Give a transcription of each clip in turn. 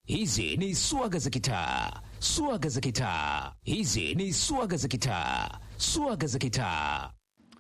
Hizi ni swaga za kitaa, swaga za kitaa. Hizi ni swaga za kitaa, swaga za kitaa.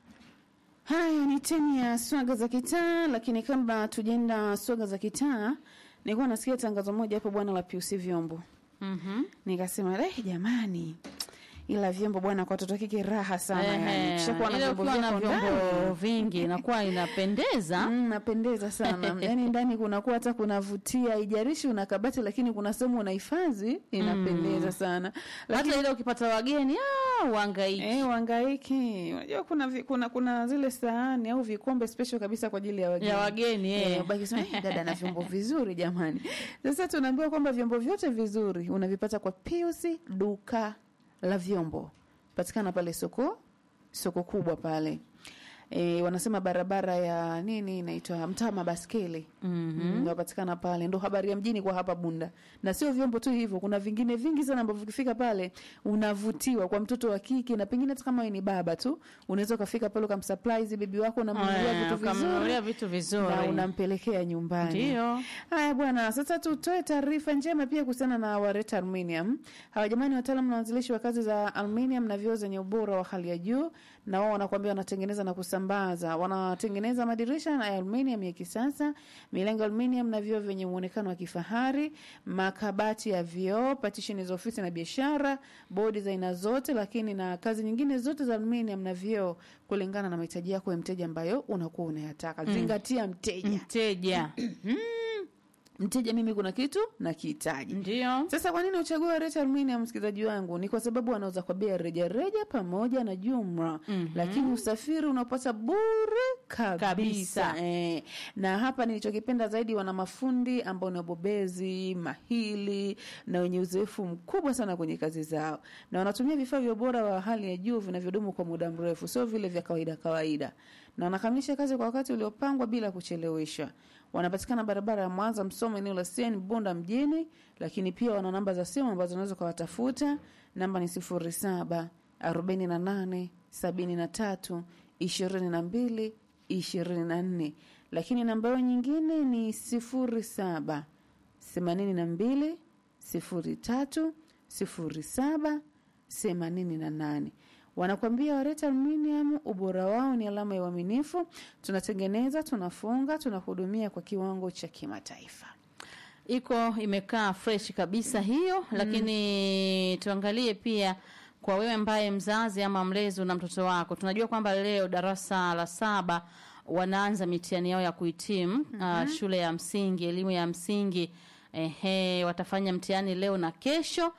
Haya ni teni ya swaga za kitaa, lakini kabla tujenda swaga za kitaa, nilikuwa nasikia tangazo moja hapo bwana la PUC vyombo. Mhm. Nikasema eh, jamani, ila vyombo bwana kwa watoto wa kike raha sana yani. Ehe, Kishakuwa na ile vyombo ukiwa na vyako vyombo ndani. vingi inakuwa inapendeza. Mm, napendeza sana yaani ndani kunakuwa hata kunavutia, haijalishi una kabati, lakini kuna sehemu unahifadhi inapendeza sana. Lakini Hata ile ukipata wageni ah, uhangaiki. Eh, wangaiki. Unajua kuna, vi- kuna kuna zile sahani au vikombe special kabisa kwa ajili ya wageni. Ya wageni, eh. Eh, ubaki sema eh, dada na vyombo vizuri jamani. Sasa tunaambiwa kwamba vyombo vyote vizuri unavipata kwa Pius duka la vyombo. Patikana pale soko soko kubwa pale. E, wanasema barabara ya nini inaitwa mtaa mabaskeli mm-hmm. Napatikana pale, ndo habari ya mjini kwa hapa Bunda. Na sio vyombo tu hivyo, kuna vingine vingi sana ambavyo ukifika pale unavutiwa kwa mtoto wa kike, na pengine hata kama wewe ni baba tu unaweza ukafika pale ukamsurprise bibi wako, unamnunulia Eh, vitu ukamnunulia vizuri vitu vizuri. na unampelekea nyumbani. Ndio. Haya bwana, sasa tutoe taarifa njema pia kuhusiana na Wareta Aluminium. Hawa jamani, wataalamu na waanzilishi wa kazi za aluminium na vioo zenye ubora wa hali ya juu, na wao wanakuambia wanatengeneza na kusambaza, wanatengeneza madirisha ya aluminium ya kisasa, milango ya aluminium na vioo vyenye muonekano wa kifahari, makabati ya vioo, patisheni za ofisi na biashara, bodi za aina zote, lakini na kazi nyingine zote za aluminium na vioo kulingana na mahitaji yako ya mteja ambayo unakuwa unayataka. Zingatia mteja Mteja. mteja mimi kuna kitu na kihitaji Ndio. sasa kwa nini uchague Wareta Aluminium msikilizaji wangu ni kwa sababu wanauza kwa bei ya rejareja pamoja na jumla mm-hmm. lakini usafiri unapata bure kabisa, Kabisa. Eh, na hapa nilichokipenda zaidi wana mafundi ambao ni wabobezi mahili na wenye uzoefu mkubwa sana kwenye kazi zao na wanatumia vifaa vya ubora wa hali ya juu vinavyodumu kwa muda mrefu sio vile vya kawaida kawaida na wanakamilisha kazi kwa wakati uliopangwa bila kucheleweshwa wanapatikana barabara ya Mwanza Msoma, eneo la Siani Bunda mjini, lakini pia wana namba za simu ambazo unaweza ukawatafuta. Namba ni sifuri saba arobaini na nane sabini na tatu ishirini na mbili ishirini na nne lakini namba yao nyingine ni sifuri saba themanini na mbili sifuri tatu sifuri saba themanini na nane wanakwambia Wareta Aluminium, ubora wao ni alama ya uaminifu. Tunatengeneza, tunafunga, tunahudumia kwa kiwango cha kimataifa. iko imekaa fresh kabisa hiyo lakini tuangalie pia kwa wewe ambaye mzazi ama mlezi una mtoto wako tunajua kwamba leo darasa la saba wanaanza mitihani yao ya kuhitimu uh, shule ya msingi elimu ya msingi ehe watafanya mtihani leo na kesho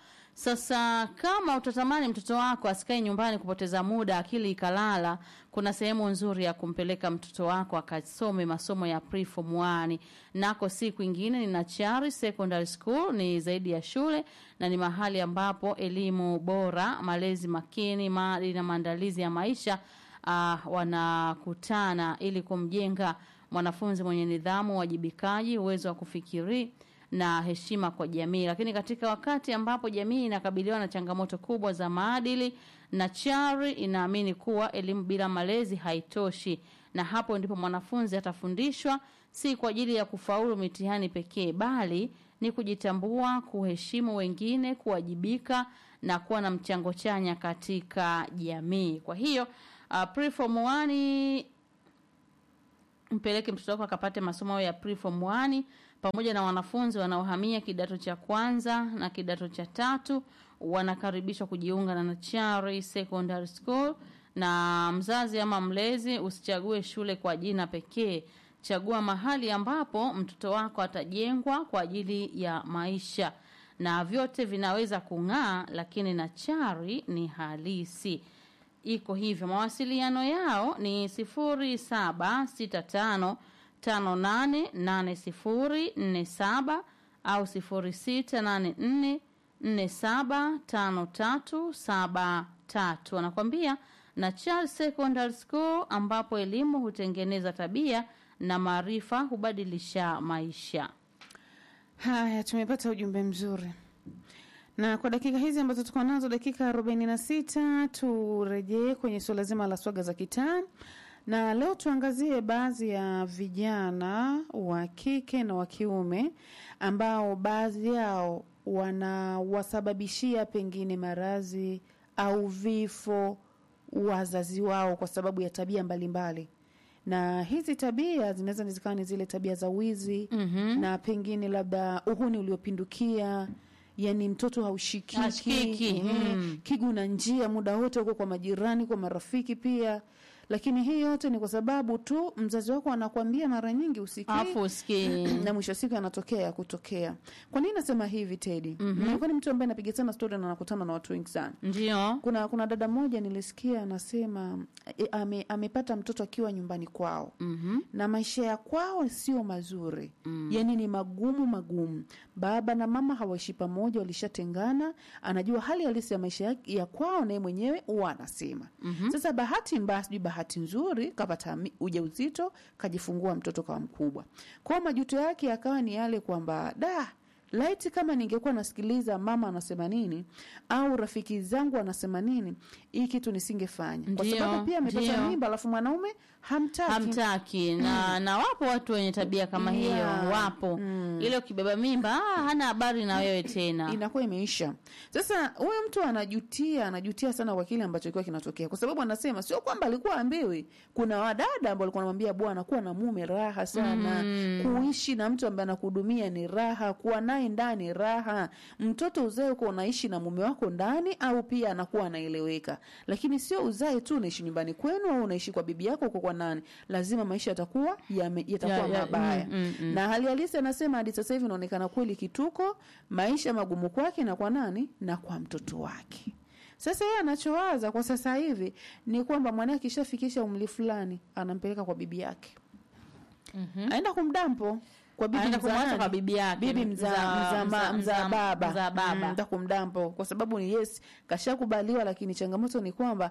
sasa kama utatamani mtoto wako asikae nyumbani kupoteza muda akili ikalala kuna sehemu nzuri ya kumpeleka mtoto wako akasome masomo ya preform 1 nako si kwingine ni Nachari Secondary School ni zaidi ya shule na ni mahali ambapo elimu bora malezi makini maadili na maandalizi ya maisha uh, wanakutana ili kumjenga mwanafunzi mwenye nidhamu wajibikaji uwezo wa kufikiri na heshima kwa jamii lakini katika wakati ambapo jamii inakabiliwa na changamoto kubwa za maadili na chari inaamini kuwa elimu bila malezi haitoshi na hapo ndipo mwanafunzi atafundishwa si kwa ajili ya kufaulu mitihani pekee bali ni kujitambua kuheshimu wengine kuwajibika na kuwa na mchango chanya katika jamii kwa hiyo uh, preform 1 mpeleke mtoto wako akapate masomo ya preform 1 pamoja na wanafunzi wanaohamia kidato cha kwanza na kidato cha tatu wanakaribishwa kujiunga na Nachari Secondary School na mzazi ama mlezi usichague shule kwa jina pekee chagua mahali ambapo mtoto wako atajengwa kwa ajili ya maisha na vyote vinaweza kung'aa lakini Nachari ni halisi iko hivyo mawasiliano yao ni sifuri saba sita tano tano nane nane sifuri nne saba au sifuri sita nane nne nne saba tano tatu saba tatu wanakwambia na Charles Secondary School ambapo elimu hutengeneza tabia na maarifa hubadilisha maisha Haya, tumepata ujumbe mzuri na kwa dakika hizi ambazo tuko nazo dakika arobaini na sita turejee kwenye suala zima la swaga za kitaa na leo tuangazie baadhi ya vijana wa kike na wa kiume ambao baadhi yao wanawasababishia pengine maradhi au vifo wazazi wao kwa sababu ya tabia mbalimbali mbali. na hizi tabia zinaweza zikawa ni zile tabia za wizi Mhm. na pengine labda uhuni uliopindukia yani mtoto haushikiki Hashikiki, ehe, mm. kigu na njia muda wote huko kwa majirani kwa marafiki pia lakini hii yote ni kwa sababu tu mzazi wako anakwambia mara nyingi usikii Alafu usikii. na mwisho wa siku yanatokea ya kutokea kwa nini nasema hivi tedi mm-hmm. nilikuwa ni mtu ambaye napiga sana stori na nakutana na watu wengi sana Ndio. kuna kuna dada moja nilisikia anasema e, ame, amepata mtoto akiwa nyumbani kwao Mhm. na maisha ya kwao sio mazuri mm. yani ni magumu magumu baba na mama hawaishi pamoja walishatengana anajua hali halisi ya maisha ya, ya kwao naye mwenyewe huwa anasema mm-hmm. sasa bahati mbaya sijui bahati nzuri kapata mi- ujauzito kajifungua mtoto kawa mkubwa kwao majuto yake yakawa ni yale kwamba da laiti kama ningekuwa nasikiliza mama anasema nini au rafiki zangu anasema nini hii kitu nisingefanya kwa Ndio, sababu pia amepata ndio. mimba alafu mwanaume hamtaki hamtaki na na wapo watu wenye tabia kama hiyo Yeah. wapo ile ukibeba mimba ah, hana habari na wewe tena inakuwa imeisha sasa huyu mtu anajutia anajutia sana kwa kile ambacho kilikuwa kinatokea kwa sababu anasema sio kwamba alikuwa ambiwi kuna wadada ambao walikuwa wanamwambia bwana kuwa na mume raha sana kuishi na mtu ambaye anakuhudumia ni raha kuwa naye ndani raha mtoto uzae uko unaishi na mume wako ndani au pia anakuwa anaeleweka lakini sio uzae tu unaishi nyumbani kwenu au unaishi kwa bibi yako uko kwa nani lazima maisha yatakuwa yame- yatakuwa Ya- ya- mabaya mm, mm, mm. na hali halisi anasema hadi sasa hivi inaonekana kweli kituko maisha magumu kwake na kwa nani na kwa mtoto wake sasa yeye anachowaza kwa sasa hivi ni kwamba mwanae akishafikisha umri fulani anampeleka kwa bibi yake mm-hmm. aenda kumdampo kwa bibi Anaenda mzaa kumwacha nani? kwa bibi yake. bibi mzaa Mzaa- mzaa ma- mzaa- mzaa mzaa- baba mzaa baba. Mm, enda kumdampo kwa sababu ni yes kashakubaliwa lakini changamoto ni kwamba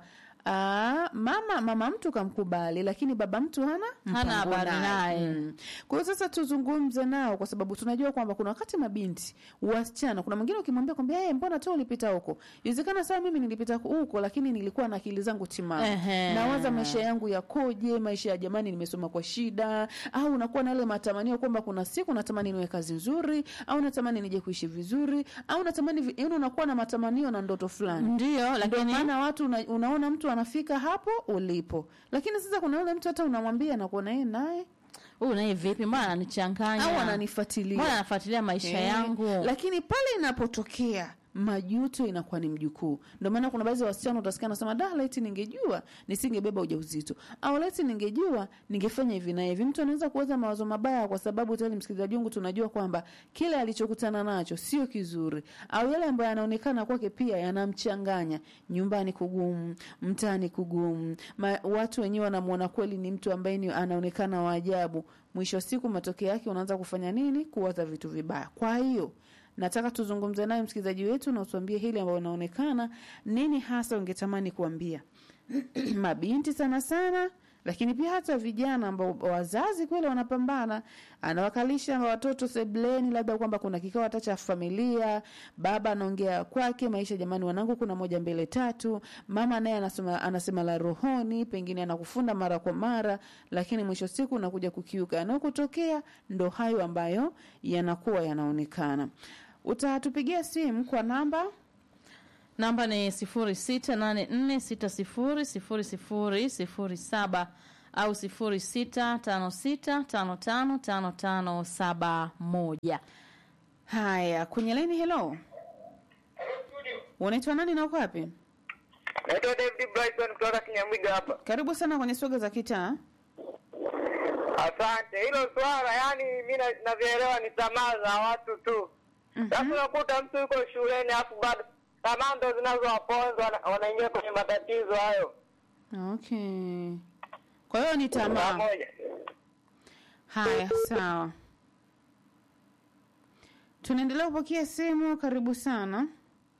aa, mama mama mtu kamkubali lakini baba mtu hana Hana mpango habari naye. Mm. Kwa hiyo sasa tuzungumze nao kwa sababu tunajua kwamba kuna wakati mabinti, wasichana, kuna mwingine ukimwambia kwamba hey, mbona tu ulipita huko? Inawezekana saa mimi nilipita huko lakini nilikuwa na akili zangu timamu. Ehe. Nawaza maisha yangu yakoje, maisha ya jamani nimesoma kwa shida au unakuwa na ile matamanio kwamba kuna siku natamani niwe kazi nzuri au natamani nije kuishi vizuri au natamani vi- yaani unakuwa na matamanio na ndoto fulani. ndio Ndio lakini maana watu una, unaona mtu anafika hapo ulipo, lakini sasa kuna yule mtu hata unamwambia na kuona yeye naye huyu naye vipi mbona ananichanganya au ananifuatilia mbona anafuatilia maisha Eh, yangu lakini pale inapotokea majuto inakuwa ni mjukuu ndio maana kuna baadhi ya wasichana utasikia nasema da laiti ningejua nisingebeba ujauzito au laiti ningejua ningefanya hivi na hivi mtu anaweza kuweza mawazo mabaya kwa sababu tayari msikilizaji wangu tunajua kwamba kile alichokutana nacho sio kizuri au yale ambayo yanaonekana kwake pia yanamchanganya nyumbani kugumu mtaani kugumu Ma, watu wenyewe wanamwona kweli ni mtu ambaye ni anaonekana wa ajabu mwisho wa siku matokeo yake unaanza kufanya nini kuwaza vitu vibaya kwa hiyo nataka tuzungumze naye msikilizaji wetu na utuambie hili ambayo unaonekana nini hasa ungetamani kuambia mabinti sana sana lakini pia hata vijana ambao wazazi kweli wanapambana anawakalisha watoto sebleni labda kwamba kuna kikao hata cha familia baba anaongea kwake maisha jamani wanangu kuna moja mbele tatu mama naye anasema, anasema la rohoni pengine anakufunda mara kwa mara lakini mwisho siku unakuja kukiuka yanayokutokea ndo hayo ambayo yanakuwa yanaonekana utatupigia simu kwa namba namba ni sifuri sita nane nne sita sifuri sifuri sifuri sifuri saba au sifuri sita tano sita tano tano tano tano saba moja haya kwenye laini helo unaitwa nani na uko wapi Naitwa David Brighton kutoka Kinyamwiga hapa. karibu sana kwenye soga za kitaa Asante. Hilo swala yani mi na- navyoelewa ni tamaa za watu tu. Sasa unakuta mtu yuko shuleni alafu bado tamaa ndo zinazowaponza wana- wanaingia kwenye matatizo hayo. okay kwa hiyo ni tamaa Pamoja. haya sawa tunaendelea kupokea simu karibu sana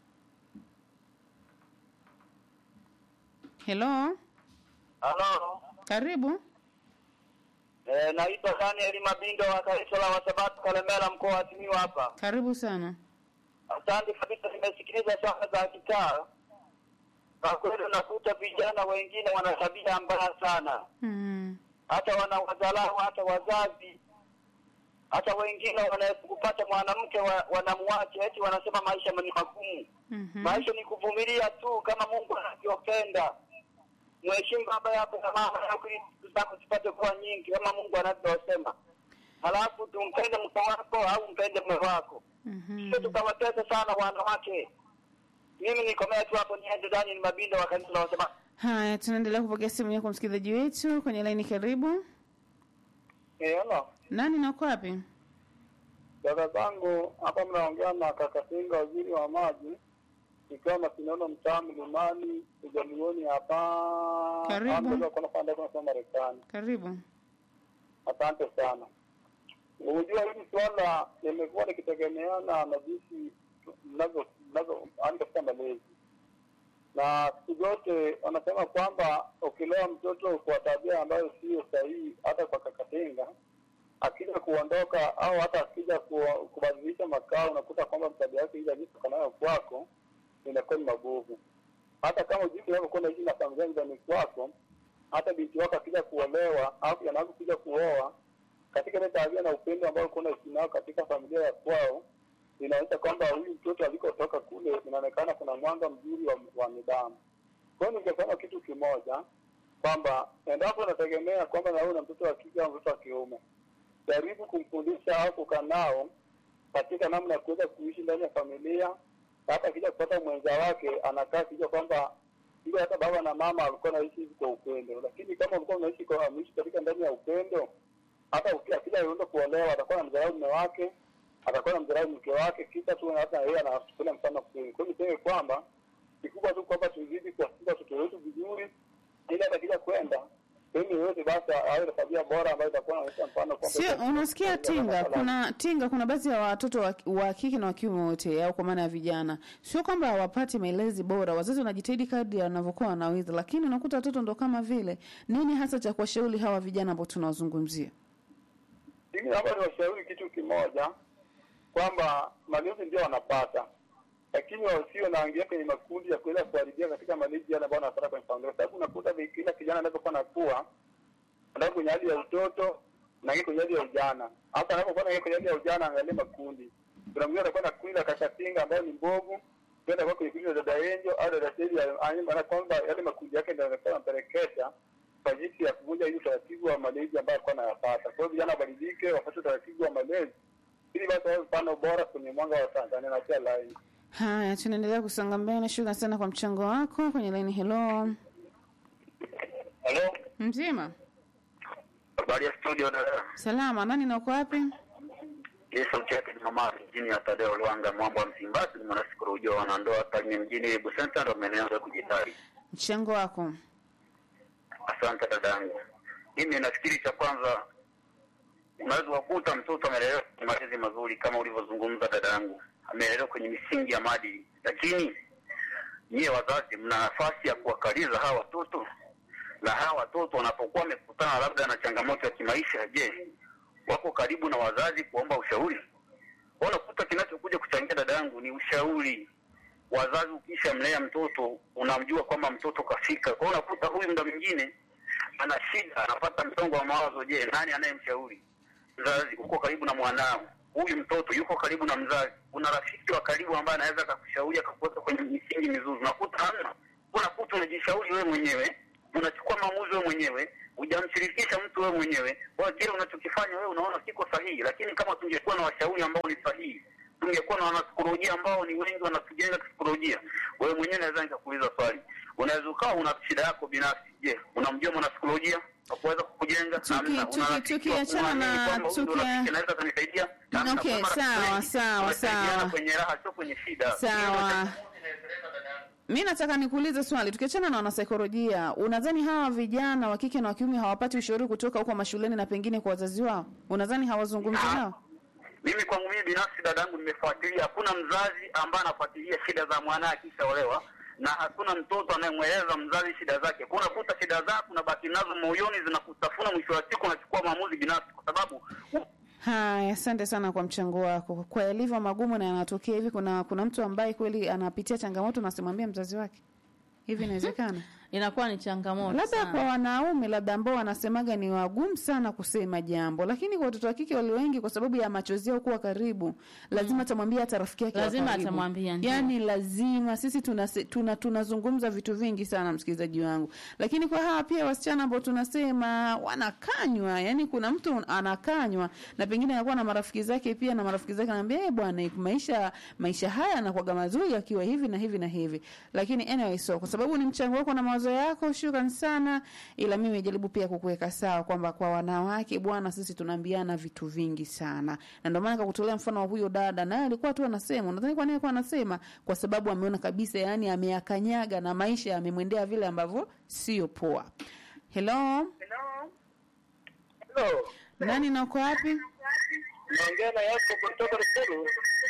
helo Halo. karibu Eh, naitwa Daniel Mabinga wa kanisa la Wasabato Kalemera mkoa wa Simiyu hapa. karibu sana Asante kabisa nimesikiliza swala za kitaa. kwa kweli unakuta vijana wengine wana tabia mbaya sana, Mm. hata wana wadharau hata wazazi, hata wengine wanaweza kupata mwanamke wa, wanamwacha eti wanasema maisha ni magumu. Mhm. Maisha ni kuvumilia tu kama Mungu anavyopenda. Mheshimu baba yako na mama yako ili siku zako zipate kuwa nyingi kama Mungu anavyosema. Halafu tumpende mke wako au mpende mume wako. Mhm. Sio tukawatesa sana wanawake. Mimi nikomea tu hapo, niende ndani ni mabindo wa kanisa wasema Haya, tunaendelea kupokea simu yako msikilizaji wetu kwenye laini. Karibu. eh, hello. Nani na uko wapi? Dada zangu hapa mnaongea na kaka Singa, waziri wa maji, ikiwa Masinono, mtaa Mlimani, ujamioni hapa. Karibu. Hapo kuna pande kuna Marekani. Karibu. Asante sana. Unajua hili swala limekuwa likitegemeana na jinsi mnazo mnazo yaani katika malezi, na siku zote wanasema kwamba ukilea mtoto kwa tabia ambayo sio sahihi, hata kwa kakatenga, akija kuondoka au hata akija ku- kubadilisha makao, unakuta kwamba tabia yake ile aliyotoka nayo kwako inakuwa ni mabovu. Hata kama jinsi unavyokuwa unaishi na familia nyumbani kwako, hata binti wako akija kuolewa au kijana wako kuja kuoa, katika ile tabia na upendo ambao ulikuwa unaishi nao katika familia ya kwao, inaonyesha kwamba huyu mtoto alikotoka kule, inaonekana kuna mwanga mzuri wa, wa nidhamu. Kwa hiyo ningesema kitu kimoja kwamba endapo unategemea kwamba na wewe una mtoto wa kike au mtoto wa kiume, jaribu kumfundisha au kukaa nao katika namna ya kuweza kuishi ndani ya familia. Hata akija kupata mwenza wake anakaa kijua kwamba ile hata baba na mama walikuwa naishi hivi kwa upendo, lakini kama ulikuwa unaishi kwa maishi katika ndani ya upendo, hata uki- akija yuenda kuolewa atakuwa na mdharau mume wake, atakuwa na mdharau mke wake, kisha tu hata yeye anachukulia mfano kweli. Kwa hiyo niseme kwamba kikubwa tu kwamba tuzidi kuwafunza watoto wetu vizuri, ili hata kija kwenda sehemu yoyote, basi awe na tabia bora ambayo itakuwa inaonyesha mfano kwamba Sio, unasikia tinga, kuna tinga, kuna baadhi ya watoto wa, wa kike na wa kiume wote, au kwa maana ya vijana, sio kwamba hawapati malezi bora. Wazazi wanajitahidi kadri wanavyokuwa wanaweza, lakini unakuta watoto ndo kama vile. Nini hasa cha kuwashauri hawa vijana ambao tunawazungumzia? Mimi naomba niwashauri kitu kimoja kwamba malezi ndio wanapata, lakini wasio naingia kwenye makundi ya kuweza kuharibia katika malezi yale ambayo wanapata kwenye familia, kwa sababu unakuta vi- kila kijana anapokuwa nakuwa anakuwa kwenye hali ya utoto na yeye kwenye hali ya ujana. Hata anapokuwa na kwenye hali ya ujana, angalia makundi. Kuna mwingine atakuwa na kundi la kakatinga ambayo ni mbovu, kwenda kwa kwenye kundi la dada Enjo au dada Tedi, maana kwamba yale makundi yake ndio yanakuwa yanampelekesha kwa jinsi ya kuvunja ile utaratibu wa malezi ambayo alikuwa anayapata. Kwa hiyo vijana wabadilike, wafuate utaratibu wa malezi ili basi wawe mfano bora kwenye mwanga wa Tanzania na pia laini. Haya, tunaendelea kusonga mbele. Shukrani sana kwa mchango wako kwenye laini. Hello, Halo, mzima habari ya studio dada. salama, nani na uko wapi? Hii sauti yake ni mama mjini ya Tadeo Lwanga, mwambo wa Msimbazi, ni mwanasikolojia ujua wanandoa Tarime mjini Ibu Center, ndo maeneo ya kujitari. Mchango wako. Asante dadangu. Mimi nafikiri cha kwanza, unaweza kukuta mtoto amelelewa kwenye malezi mazuri kama ulivyozungumza dadangu, amelelewa kwenye misingi ya maadili, lakini nyie wazazi mna nafasi ya kuwakaliza hawa watoto, na hawa watoto wanapokuwa wamekutana labda na changamoto ya kimaisha, je, wako karibu na wazazi kuomba ushauri? Unakuta kinachokuja kuchangia dadangu ni ushauri wazazi ukisha mlea mtoto unamjua kwamba mtoto kafika. Kwa hiyo unakuta huyu muda mwingine ana shida, anapata msongo wa mawazo. Je, nani anayemshauri? Mzazi uko karibu na mwanao, huyu mtoto yuko karibu na mzazi. Una rafiki wa karibu ambaye anaweza akakushauri akakuweka kwenye misingi mizuri? Unakuta hamna. Unakuta unajishauri wewe mwenyewe, unachukua maamuzi wewe mwenyewe, hujamshirikisha mtu wewe mwenyewe. Kwa hiyo kile unachokifanya wewe unaona kiko sahihi, lakini kama tungekuwa na washauri ambao ni sahihi tungekuwa na wanasikolojia ambao ni wengi wanatujenga kisaikolojia. Wewe mwenyewe naweza nikakuuliza swali, unaweza ukawa una shida yako binafsi. Je, unamjua mwanasikolojia akuweza kukujenga? Tuki- Hamna. tuki- Una rafiki wa tukiachana kuamini na- kwamba huyu ndo tukia- rafiki anaweza akanisaidia? Hamna. Okay, Kwa marafiki sawa, wengi, sawa, tunasaidiana sawa. kwenye raha, sio kwenye shida. Sawa. Mi nataka nikuulize swali, tukiachana na wanasaikolojia, unadhani hawa vijana wa kike na wa kiume hawapati ushauri kutoka huko mashuleni na pengine kwa wazazi wao? Unadhani hawazungumzi Ah. nao? Mimi kwangu mimi binafsi, dadangu, nimefuatilia, hakuna mzazi ambaye anafuatilia shida za mwanae akishaolewa, na hakuna mtoto anayemweleza mzazi shida zake. Kwa unakuta shida zako unabaki nazo moyoni, zinakutafuna, mwisho wa siku unachukua maamuzi binafsi, kwa sababu Haya, asante sana kwa mchango wako. Kwa yalivyo magumu na yanatokea hivi, kuna kuna mtu ambaye kweli anapitia changamoto na asimwambie mzazi wake? hivi inawezekana inakuwa ni changamoto labda sana. kwa wanaume labda ambao wanasemaga ni wagumu sana kusema jambo lakini kwa watoto wa kike walio wengi kwa sababu ya machozi yao kuwa karibu lazima atamwambia hata rafiki yake wa Lazima karibu. atamwambia, ndio. yani lazima sisi tunase- tuna tunazungumza vitu vingi sana msikilizaji wangu lakini kwa hawa pia wasichana ambao tunasema wanakanywa yani kuna mtu anakanywa na pengine anakuwa na marafiki zake pia na marafiki zake anaambia eh bwana maisha maisha haya yanakuwaga mazuri akiwa hivi na hivi na hivi lakini anyway so kwa sababu ni mchango wako na mawazo yako shukran sana ila mimi jaribu pia kukuweka sawa kwamba kwa wanawake bwana sisi tunaambiana vitu vingi sana na ndio maana nikakutolea mfano wa huyo dada naye alikuwa tu anasema nadhani kwa nini alikuwa anasema kwa sababu ameona kabisa yani ameyakanyaga na maisha yamemwendea vile ambavyo sio poa hello Hello. nani na uko wapi Naongea na yako kutoka Rusuru.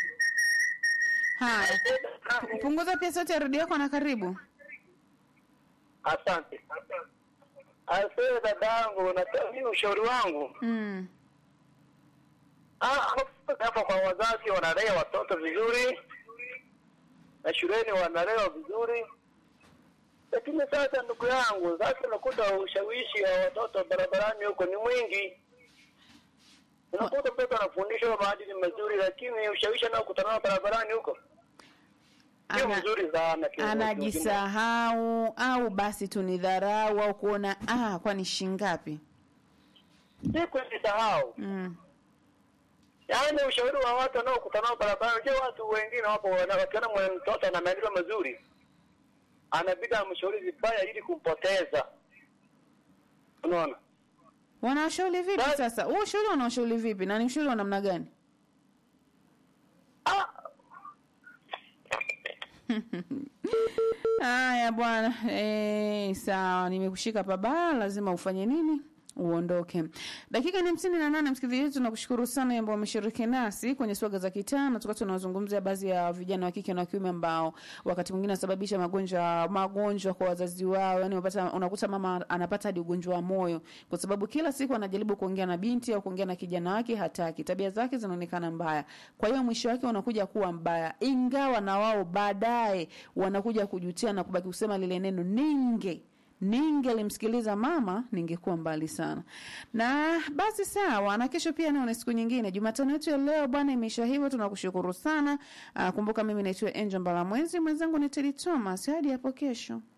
haya Pu- punguza pia sauti ya redio yako na karibu Asante. Asante dadangu, nataka mimi ushauri wangu. mm. Ah, hapa kwa wazazi wanalea watoto vizuri na shuleni wanalewa vizuri, lakini sasa, ndugu yangu, sasa unakuta ushawishi wa watoto barabarani huko ni mwingi. Unakuta mtoto anafundishwa maadili mazuri, lakini ushawishi anaokutana nao barabarani huko sio Ana- mzuri sana. kiujumla. anajisahau au basi tunidharau au kuona ah kwani shingapi si kujisahau. mm. Yaani ushauri wa watu wanaokutana nao barabarani, je, watu wengine wapo wana- wakiona mwenye mtoto ana maendeleo mazuri, anabidi amshauri vibaya ili kumpoteza. Unaona? wanawashauri vipi Basi- sasa huo ushauri wanawashauri vipi na ni ushauri wa namna gani Ah, haya bwana eh, sawa nimekushika pabaya lazima ufanye nini uondoke dakika ni hamsini na nane msikilizaji wetu tunakushukuru sana ambao wameshiriki nasi kwenye swaga za kitaa na tukawa tunazungumzia baadhi ya vijana wa kike na wa kiume ambao wakati mwingine wanasababisha magonjwa magonjwa kwa wazazi wao yani unapata unakuta mama anapata hadi ugonjwa wa moyo kwa sababu kila siku anajaribu kuongea na binti au kuongea na kijana wake hataki tabia zake zinaonekana mbaya kwa hiyo mwisho wake unakuja kuwa mbaya ingawa na wao baadaye wanakuja kujutia na kubaki kusema lile neno ninge ningelimsikiliza mama ningekuwa mbali sana na basi sawa na kesho pia nao ni siku nyingine jumatano yetu ya leo bwana imeisha hivyo tunakushukuru sana Aa, kumbuka mimi naitwa angel mbalamwezi mwenzangu ni tedi thomas hadi hapo kesho